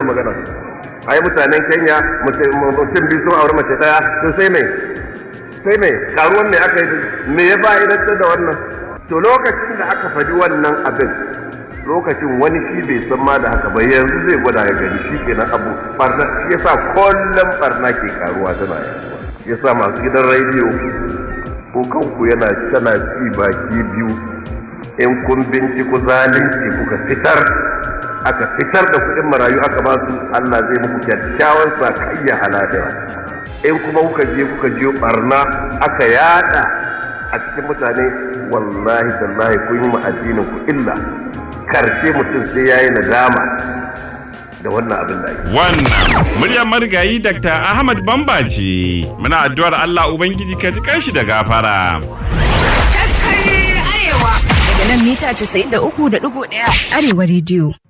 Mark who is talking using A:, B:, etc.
A: magana ai mutanen Kenya mutum biyu sun aure mace daya to sai mai sai mai karuwan me aka yi me ya fa'idantar da wannan to lokacin da aka faɗi wannan abin lokacin wani shi bai san ma da haka ba yanzu zai gwada ya gani shi kenan abu barna shi yasa kullum barna ke karuwa tana yaduwa yasa masu gidan rediyo ko kanku yana tana ci baki biyu in kun binciko zalunci kuka fitar aka fitar da kuɗin marayu aka ba su Allah zai muku kyakkyawan sakayya haladira in kuma kuka je kuka je barna aka yada a cikin mutane wallahi tallahi kun yi addinin ku illa karshe mutum sai yayi nadama da wannan abin da ake
B: Wannan muryar marigayi Dr. Ahmad Bamba ce. Muna addu'ar Allah Ubangiji ka ji kanshi da gafara.
C: Daga nan mita 93.1 Arewa rediyo.